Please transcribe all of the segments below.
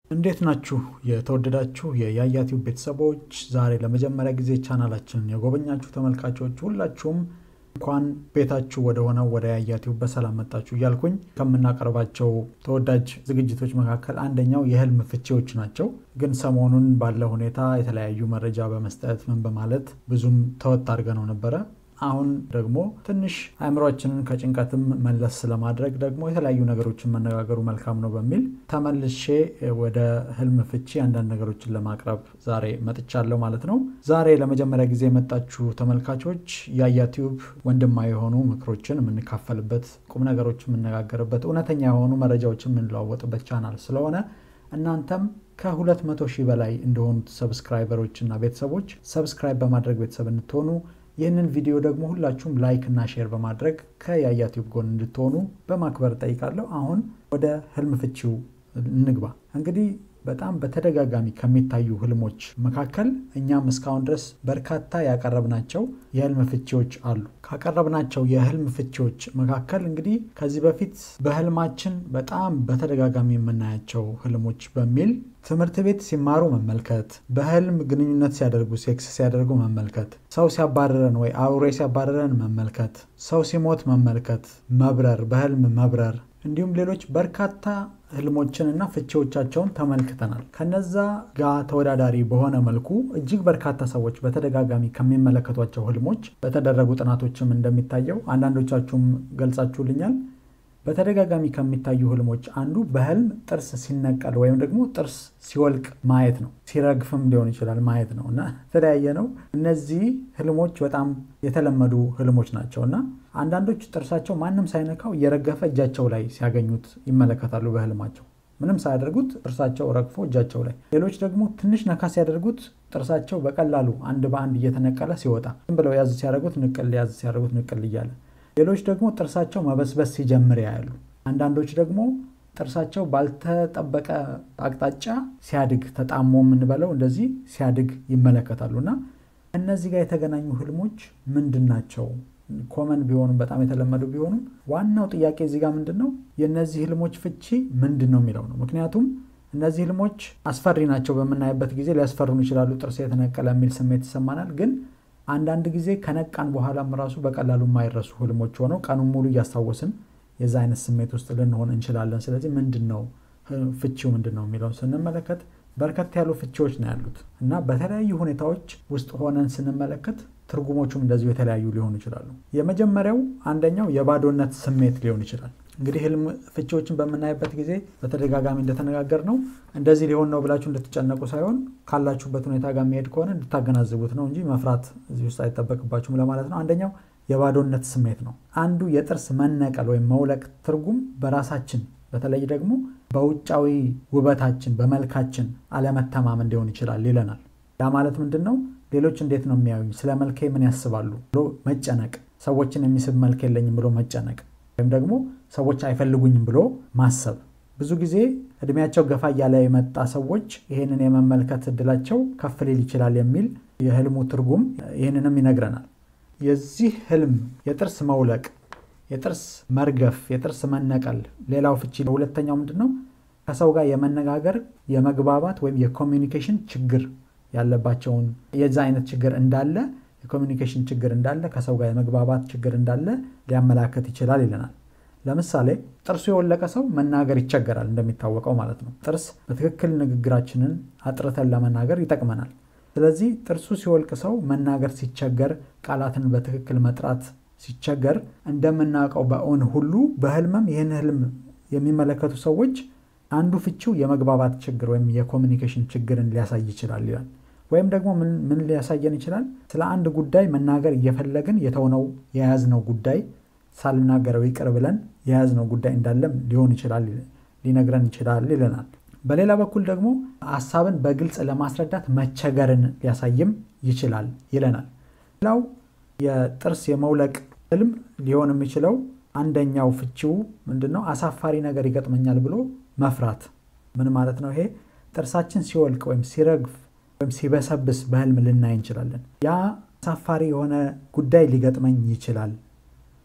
እንዴት ናችሁ የተወደዳችሁ የያያ ቲዩብ ቤተሰቦች? ዛሬ ለመጀመሪያ ጊዜ ቻናላችንን የጎበኛችሁ ተመልካቾች ሁላችሁም እንኳን ቤታችሁ ወደ ሆነው ወደ ያያ ቲዩብ በሰላም መጣችሁ እያልኩኝ ከምናቀርባቸው ተወዳጅ ዝግጅቶች መካከል አንደኛው የህልም ፍቺዎች ናቸው። ግን ሰሞኑን ባለ ሁኔታ የተለያዩ መረጃ በመስጠት ምን በማለት ብዙም ተወት አድርገነው ነበረ። አሁን ደግሞ ትንሽ አእምሯችንን ከጭንቀትም መለስ ለማድረግ ደግሞ የተለያዩ ነገሮችን መነጋገሩ መልካም ነው በሚል ተመልሼ ወደ ህልም ፍቺ አንዳንድ ነገሮችን ለማቅረብ ዛሬ መጥቻለሁ ማለት ነው። ዛሬ ለመጀመሪያ ጊዜ የመጣችሁ ተመልካቾች ያያ ቲዩብ ወንድማዊ የሆኑ ምክሮችን የምንካፈልበት፣ ቁም ነገሮች የምነጋገርበት፣ እውነተኛ የሆኑ መረጃዎችን የምንለዋወጥበት ቻናል ስለሆነ እናንተም ከሁለት መቶ ሺህ በላይ እንደሆኑት ሰብስክራይበሮች እና ቤተሰቦች ሰብስክራይብ በማድረግ ቤተሰብ እንድትሆኑ ይህንን ቪዲዮ ደግሞ ሁላችሁም ላይክ እና ሼር በማድረግ ከያያ ቲዩብ ጎን እንድትሆኑ በማክበር ጠይቃለሁ። አሁን ወደ ህልም ፍቺው እንግባ። እንግዲህ በጣም በተደጋጋሚ ከሚታዩ ህልሞች መካከል እኛም እስካሁን ድረስ በርካታ ያቀረብናቸው የህልም ፍቺዎች አሉ። ካቀረብናቸው የህልም ፍቺዎች መካከል እንግዲህ ከዚህ በፊት በህልማችን በጣም በተደጋጋሚ የምናያቸው ህልሞች በሚል ትምህርት ቤት ሲማሩ መመልከት፣ በህልም ግንኙነት ሲያደርጉ ሴክስ ሲያደርጉ መመልከት፣ ሰው ሲያባረረን ወይ አውሬ ሲያባረረን መመልከት፣ ሰው ሲሞት መመልከት፣ መብረር፣ በህልም መብረር እንዲሁም ሌሎች በርካታ ህልሞችን እና ፍቺዎቻቸውን ተመልክተናል። ከነዛ ጋር ተወዳዳሪ በሆነ መልኩ እጅግ በርካታ ሰዎች በተደጋጋሚ ከሚመለከቷቸው ህልሞች በተደረጉ ጥናቶችም እንደሚታየው አንዳንዶቻችሁም ገልጻችሁልኛል። በተደጋጋሚ ከሚታዩ ህልሞች አንዱ በህልም ጥርስ ሲነቀል ወይም ደግሞ ጥርስ ሲወልቅ ማየት ነው። ሲረግፍም ሊሆን ይችላል ማየት ነው እና የተለያየ ነው። እነዚህ ህልሞች በጣም የተለመዱ ህልሞች ናቸው እና አንዳንዶች ጥርሳቸው ማንም ሳይነካው እየረገፈ እጃቸው ላይ ሲያገኙት ይመለከታሉ። በህልማቸው ምንም ሳያደርጉት ጥርሳቸው ረግፎ እጃቸው ላይ፣ ሌሎች ደግሞ ትንሽ ነካ ሲያደርጉት ጥርሳቸው በቀላሉ አንድ በአንድ እየተነቀለ ሲወጣ፣ ዝም ብለው ያዝ ሲያደርጉት ንቅል፣ ያዝ ሲያደርጉት ንቅል እያለ ሌሎች ደግሞ ጥርሳቸው መበስበስ ሲጀምር ያያሉ። አንዳንዶች ደግሞ ጥርሳቸው ባልተጠበቀ አቅጣጫ ሲያድግ ተጣሞ የምንበለው እንደዚህ ሲያድግ ይመለከታሉ እና እነዚህ ጋር የተገናኙ ህልሞች ምንድን ናቸው? ኮመን ቢሆኑም በጣም የተለመዱ ቢሆኑም ዋናው ጥያቄ እዚህ ጋር ምንድን ነው የእነዚህ ህልሞች ፍቺ ምንድን ነው የሚለው ነው። ምክንያቱም እነዚህ ህልሞች አስፈሪ ናቸው በምናይበት ጊዜ ሊያስፈሩን ይችላሉ። ጥርስ የተነቀለ የሚል ስሜት ይሰማናል ግን አንዳንድ ጊዜ ከነቃን በኋላም ራሱ በቀላሉ የማይረሱ ህልሞች ሆነው ቀኑን ሙሉ እያስታወስን የዛ አይነት ስሜት ውስጥ ልንሆን እንችላለን። ስለዚህ ምንድን ነው ፍቺው ምንድን ነው የሚለውን ስንመለከት በርከት ያሉ ፍቺዎች ነው ያሉት እና በተለያዩ ሁኔታዎች ውስጥ ሆነን ስንመለከት ትርጉሞቹም እንደዚሁ የተለያዩ ሊሆኑ ይችላሉ። የመጀመሪያው አንደኛው የባዶነት ስሜት ሊሆን ይችላል። እንግዲህ ህልም ፍቺዎችን በምናይበት ጊዜ በተደጋጋሚ እንደተነጋገር ነው እንደዚህ ሊሆን ነው ብላችሁ እንድትጨነቁ ሳይሆን ካላችሁበት ሁኔታ ጋር የሚሄድ ከሆነ እንድታገናዝቡት ነው እንጂ መፍራት እዚህ ውስጥ አይጠበቅባችሁም ለማለት ነው። አንደኛው የባዶነት ስሜት ነው። አንዱ የጥርስ መነቀል ወይም መውለቅ ትርጉም በራሳችን በተለይ ደግሞ በውጫዊ ውበታችን በመልካችን አለመተማመን ሊሆን ይችላል ይለናል። ያ ማለት ምንድን ነው? ሌሎች እንዴት ነው የሚያዩኝ፣ ስለ መልኬ ምን ያስባሉ ብሎ መጨነቅ፣ ሰዎችን የሚስብ መልክ የለኝም ብሎ መጨነቅ ወይም ደግሞ ሰዎች አይፈልጉኝም ብሎ ማሰብ። ብዙ ጊዜ እድሜያቸው ገፋ እያለ የመጣ ሰዎች ይህንን የመመልከት እድላቸው ከፍ ሊል ይችላል የሚል የህልሙ ትርጉም ይህንንም ይነግረናል። የዚህ ህልም የጥርስ መውለቅ፣ የጥርስ መርገፍ፣ የጥርስ መነቀል ሌላው ፍቺ ሁለተኛው ምንድን ነው? ከሰው ጋር የመነጋገር የመግባባት ወይም የኮሚኒኬሽን ችግር ያለባቸውን የዛ አይነት ችግር እንዳለ የኮሚኒኬሽን ችግር እንዳለ ከሰው ጋር የመግባባት ችግር እንዳለ ሊያመላከት ይችላል ይለናል። ለምሳሌ ጥርሱ የወለቀ ሰው መናገር ይቸገራል፣ እንደሚታወቀው ማለት ነው። ጥርስ በትክክል ንግግራችንን አጥርተን ለመናገር ይጠቅመናል። ስለዚህ ጥርሱ ሲወልቅ ሰው መናገር ሲቸገር፣ ቃላትን በትክክል መጥራት ሲቸገር እንደምናውቀው በእውን ሁሉ በህልምም ይህን ህልም የሚመለከቱ ሰዎች አንዱ ፍቺው የመግባባት ችግር ወይም የኮሚኒኬሽን ችግርን ሊያሳይ ይችላል ይላል። ወይም ደግሞ ምን ሊያሳየን ይችላል? ስለ አንድ ጉዳይ መናገር እየፈለግን የተውነው የያዝነው ጉዳይ ሳልናገረው ይቅር ብለን የያዝነው ጉዳይ እንዳለም ሊሆን ይችላል ሊነግረን ይችላል ይለናል። በሌላ በኩል ደግሞ ሀሳብን በግልጽ ለማስረዳት መቸገርን ሊያሳይም ይችላል ይለናል። ሌላው የጥርስ የመውለቅ ህልም ሊሆን የሚችለው አንደኛው ፍቺው ምንድን ነው? አሳፋሪ ነገር ይገጥመኛል ብሎ መፍራት። ምን ማለት ነው ይሄ? ጥርሳችን ሲወልቅ ወይም ሲረግፍ ወይም ሲበሰብስ በህልም ልናይ እንችላለን። ያ አሳፋሪ የሆነ ጉዳይ ሊገጥመኝ ይችላል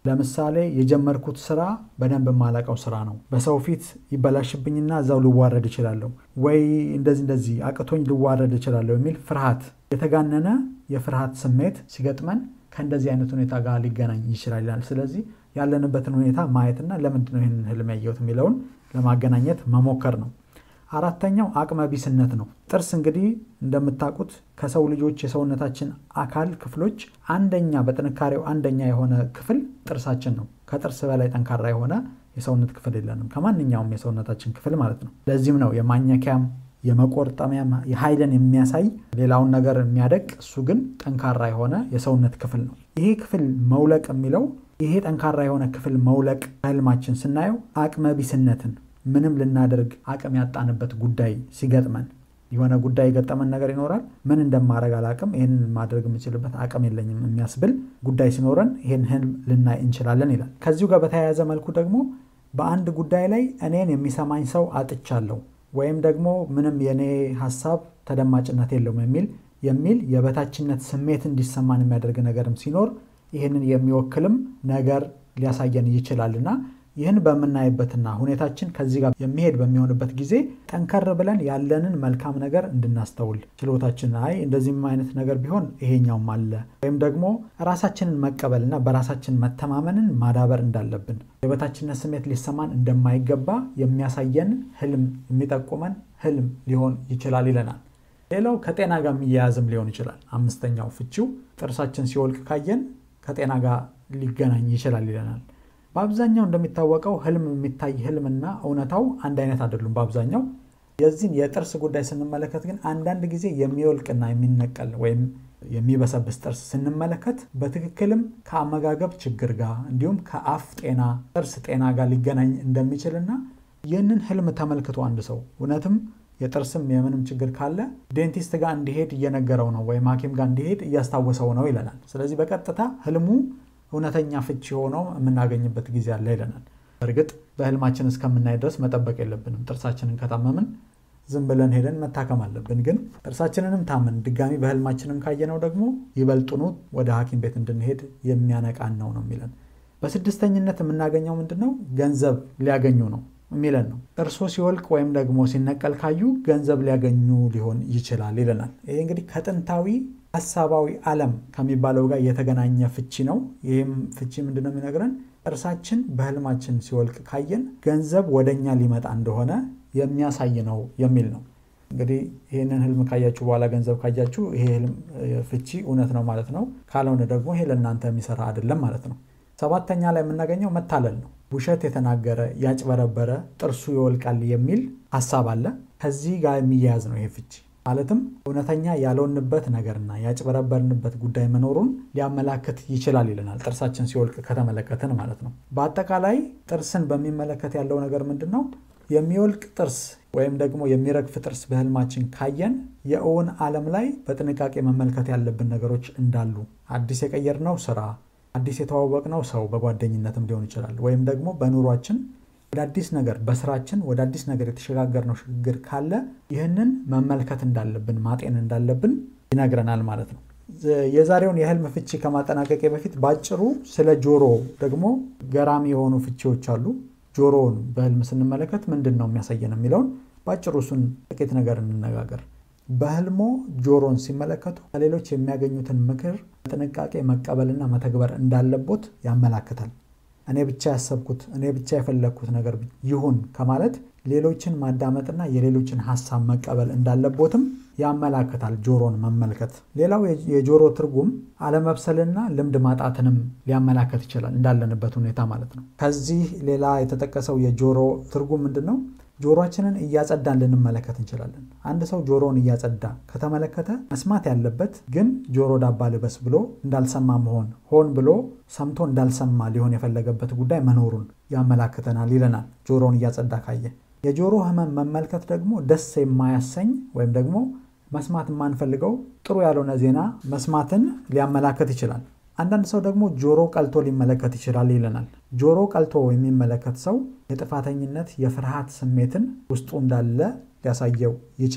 ለምሳሌ የጀመርኩት ስራ በደንብ የማላቀው ስራ ነው። በሰው ፊት ይበላሽብኝና እዛው ልዋረድ እችላለሁ፣ ወይ እንደዚህ እንደዚህ አቅቶኝ ልዋረድ እችላለሁ የሚል ፍርሃት፣ የተጋነነ የፍርሃት ስሜት ሲገጥመን ከእንደዚህ አይነት ሁኔታ ጋር ሊገናኝ ይችላል ይላል። ስለዚህ ያለንበትን ሁኔታ ማየትና ለምንድን ነው ይህንን ህልም ያየሁት የሚለውን ለማገናኘት መሞከር ነው። አራተኛው አቅመ ቢስነት ነው። ጥርስ እንግዲህ እንደምታውቁት ከሰው ልጆች የሰውነታችን አካል ክፍሎች አንደኛ በጥንካሬው አንደኛ የሆነ ክፍል ጥርሳችን ነው። ከጥርስ በላይ ጠንካራ የሆነ የሰውነት ክፍል የለንም፣ ከማንኛውም የሰውነታችን ክፍል ማለት ነው። ለዚህም ነው የማኘኪያም የመቆርጠሚያም የኃይልን የሚያሳይ ሌላውን ነገር የሚያደቅ እሱ ግን ጠንካራ የሆነ የሰውነት ክፍል ነው። ይሄ ክፍል መውለቅ የሚለው ይሄ ጠንካራ የሆነ ክፍል መውለቅ ህልማችን ስናየው አቅመ ቢስነትን ምንም ልናደርግ አቅም ያጣንበት ጉዳይ ሲገጥመን የሆነ ጉዳይ የገጠመን ነገር ይኖራል። ምን እንደማድረግ አላቅም፣ ይህን ማድረግ የምችልበት አቅም የለኝም የሚያስብል ጉዳይ ሲኖረን ይህን ህልም ልናይ እንችላለን ይላል። ከዚሁ ጋር በተያያዘ መልኩ ደግሞ በአንድ ጉዳይ ላይ እኔን የሚሰማኝ ሰው አጥቻለሁ ወይም ደግሞ ምንም የእኔ ሀሳብ ተደማጭነት የለውም የሚል የሚል የበታችነት ስሜት እንዲሰማን የሚያደርግ ነገርም ሲኖር ይህንን የሚወክልም ነገር ሊያሳየን ይችላልና ይህን በምናይበትና ሁኔታችን ከዚህ ጋር የሚሄድ በሚሆንበት ጊዜ ጠንከር ብለን ያለንን መልካም ነገር እንድናስተውል ችሎታችን አይ እንደዚህም አይነት ነገር ቢሆን ይሄኛውም አለ ወይም ደግሞ ራሳችንን መቀበልና በራሳችን መተማመንን ማዳበር እንዳለብን የበታችነት ስሜት ሊሰማን እንደማይገባ የሚያሳየን ህልም የሚጠቁመን ህልም ሊሆን ይችላል ይለናል። ሌላው ከጤና ጋር የሚያያዝም ሊሆን ይችላል። አምስተኛው ፍቺው ጥርሳችን ሲወልቅ ካየን ከጤና ጋር ሊገናኝ ይችላል ይለናል። በአብዛኛው እንደሚታወቀው ህልም የሚታይ ህልምና እውነታው አንድ አይነት አይደሉም። በአብዛኛው የዚህን የጥርስ ጉዳይ ስንመለከት ግን አንዳንድ ጊዜ የሚወልቅና የሚነቀል ወይም የሚበሰብስ ጥርስ ስንመለከት በትክክልም ከአመጋገብ ችግር ጋር እንዲሁም ከአፍ ጤና ጥርስ ጤና ጋር ሊገናኝ እንደሚችልና ይህንን ህልም ተመልክቶ አንድ ሰው እውነትም የጥርስም የምንም ችግር ካለ ዴንቲስት ጋር እንዲሄድ እየነገረው ነው ወይም ሐኪም ጋር እንዲሄድ እያስታወሰው ነው ይለናል። ስለዚህ በቀጥታ ህልሙ እውነተኛ ፍቺ ሆኖ የምናገኝበት ጊዜ አለ ይለናል። እርግጥ በህልማችን እስከምናይ ድረስ መጠበቅ የለብንም። ጥርሳችንን ከታመምን ዝም ብለን ሄደን መታከም አለብን። ግን ጥርሳችንንም ታምን ድጋሚ በህልማችንም ካየነው ደግሞ ይበልጡኑ ወደ ሐኪም ቤት እንድንሄድ የሚያነቃን ነው ነው የሚለን። በስድስተኝነት የምናገኘው ምንድን ነው? ገንዘብ ሊያገኙ ነው የሚለን ነው። ጥርሶ ሲወልቅ ወይም ደግሞ ሲነቀል ካዩ ገንዘብ ሊያገኙ ሊሆን ይችላል ይለናል። ይሄ እንግዲህ ከጥንታዊ ሀሳባዊ ዓለም ከሚባለው ጋር የተገናኘ ፍቺ ነው። ይህም ፍቺ ምንድነው የሚነግረን? ጥርሳችን በህልማችን ሲወልቅ ካየን ገንዘብ ወደኛ ሊመጣ እንደሆነ የሚያሳይ ነው የሚል ነው። እንግዲህ ይህንን ህልም ካያችሁ በኋላ ገንዘብ ካያችሁ ይሄ ህልም ፍቺ እውነት ነው ማለት ነው። ካልሆነ ደግሞ ይሄ ለእናንተ የሚሰራ አይደለም ማለት ነው። ሰባተኛ ላይ የምናገኘው መታለል ነው። ውሸት የተናገረ ያጭበረበረ ጥርሱ ይወልቃል የሚል ሀሳብ አለ። ከዚህ ጋር የሚያያዝ ነው ይሄ ፍቺ ማለትም እውነተኛ ያልሆንበት ነገርና ያጭበረበርንበት ጉዳይ መኖሩን ሊያመላክት ይችላል ይለናል። ጥርሳችን ሲወልቅ ከተመለከትን ማለት ነው። በአጠቃላይ ጥርስን በሚመለከት ያለው ነገር ምንድን ነው? የሚወልቅ ጥርስ ወይም ደግሞ የሚረግፍ ጥርስ በህልማችን ካየን የእውን ዓለም ላይ በጥንቃቄ መመልከት ያለብን ነገሮች እንዳሉ አዲስ የቀየርነው ስራ፣ አዲስ የተዋወቅነው ሰው በጓደኝነትም ሊሆን ይችላል ወይም ደግሞ በኑሯችን ወደ አዲስ ነገር በስራችን ወደ አዲስ ነገር የተሸጋገርነው ሽግግር ካለ ይህንን መመልከት እንዳለብን ማጤን እንዳለብን ይነግረናል ማለት ነው። የዛሬውን የህልም ፍቺ ከማጠናቀቄ በፊት ባጭሩ ስለ ጆሮ ደግሞ ገራሚ የሆኑ ፍቺዎች አሉ። ጆሮውን በህልም ስንመለከት ምንድን ነው የሚያሳየን የሚለውን ባጭሩ እሱን ጥቂት ነገር እንነጋገር። በህልሞ ጆሮን ሲመለከቱ ከሌሎች የሚያገኙትን ምክር በጥንቃቄ መቀበልና መተግበር እንዳለቦት ያመላክታል። እኔ ብቻ ያሰብኩት እኔ ብቻ የፈለግኩት ነገር ይሁን ከማለት ሌሎችን ማዳመጥና የሌሎችን ሀሳብ መቀበል እንዳለቦትም ያመላክታል ጆሮን መመልከት። ሌላው የጆሮ ትርጉም አለመብሰልና ልምድ ማጣትንም ሊያመላክት ይችላል እንዳለንበት ሁኔታ ማለት ነው። ከዚህ ሌላ የተጠቀሰው የጆሮ ትርጉም ምንድን ነው? ጆሮችንን እያጸዳን ልንመለከት እንችላለን። አንድ ሰው ጆሮውን እያጸዳ ከተመለከተ መስማት ያለበት ግን ጆሮ ዳባ ልበስ ብሎ እንዳልሰማ መሆን ሆን ብሎ ሰምቶ እንዳልሰማ ሊሆን የፈለገበት ጉዳይ መኖሩን ያመላክተናል ይለናል። ጆሮውን እያጸዳ ካየ የጆሮ ህመም መመልከት ደግሞ ደስ የማያሰኝ ወይም ደግሞ መስማት የማንፈልገው ጥሩ ያልሆነ ዜና መስማትን ሊያመላክት ይችላል። አንዳንድ ሰው ደግሞ ጆሮ ቀልቶ ሊመለከት ይችላል ይለናል። ጆሮ ቀልቶ የሚመለከት ሰው የጥፋተኝነት የፍርሃት ስሜትን ውስጡ እንዳለ ሊያሳየው ይችላል።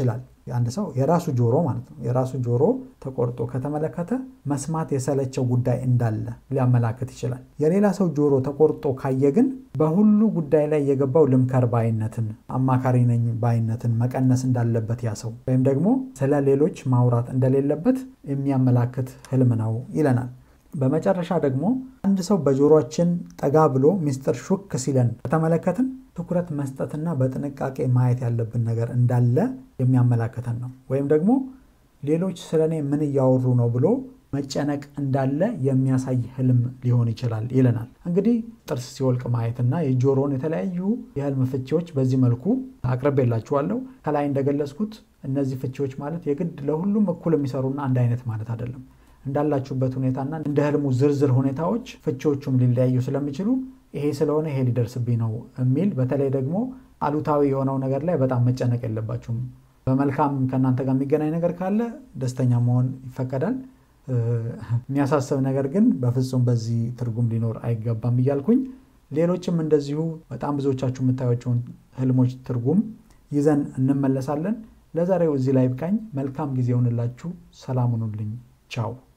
አንድ ሰው የራሱ ጆሮ ማለት ነው የራሱ ጆሮ ተቆርጦ ከተመለከተ መስማት የሰለቸው ጉዳይ እንዳለ ሊያመላክት ይችላል። የሌላ ሰው ጆሮ ተቆርጦ ካየ ግን በሁሉ ጉዳይ ላይ የገባው ልምከር ባይነትን፣ አማካሪ ነኝ ባይነትን መቀነስ እንዳለበት ያ ሰው ወይም ደግሞ ስለ ሌሎች ማውራት እንደሌለበት የሚያመላክት ህልም ነው ይለናል። በመጨረሻ ደግሞ አንድ ሰው በጆሮችን ጠጋ ብሎ ሚስጥር ሹክ ሲለን ከተመለከትን ትኩረት መስጠትና በጥንቃቄ ማየት ያለብን ነገር እንዳለ የሚያመላክተን ነው። ወይም ደግሞ ሌሎች ስለ እኔ ምን እያወሩ ነው ብሎ መጨነቅ እንዳለ የሚያሳይ ህልም ሊሆን ይችላል ይለናል። እንግዲህ ጥርስ ሲወልቅ ማየትና የጆሮን የተለያዩ የህልም ፍቺዎች በዚህ መልኩ አቅርቤላችኋለሁ። ከላይ እንደገለጽኩት እነዚህ ፍቺዎች ማለት የግድ ለሁሉም እኩል የሚሰሩና አንድ አይነት ማለት አይደለም። እንዳላችሁበት ሁኔታና እንደ ህልሙ ዝርዝር ሁኔታዎች ፍቺዎቹም ሊለያዩ ስለሚችሉ ይሄ ስለሆነ ይሄ ሊደርስብኝ ነው የሚል በተለይ ደግሞ አሉታዊ የሆነው ነገር ላይ በጣም መጨነቅ የለባችሁም። በመልካም ከእናንተ ጋር የሚገናኝ ነገር ካለ ደስተኛ መሆን ይፈቀዳል። የሚያሳስብ ነገር ግን በፍጹም በዚህ ትርጉም ሊኖር አይገባም እያልኩኝ ሌሎችም እንደዚሁ በጣም ብዙዎቻችሁ የምታዩቸውን ህልሞች ትርጉም ይዘን እንመለሳለን። ለዛሬው እዚህ ላይ ብቃኝ። መልካም ጊዜ ይሆንላችሁ። ሰላም ሁኑልኝ። ቻው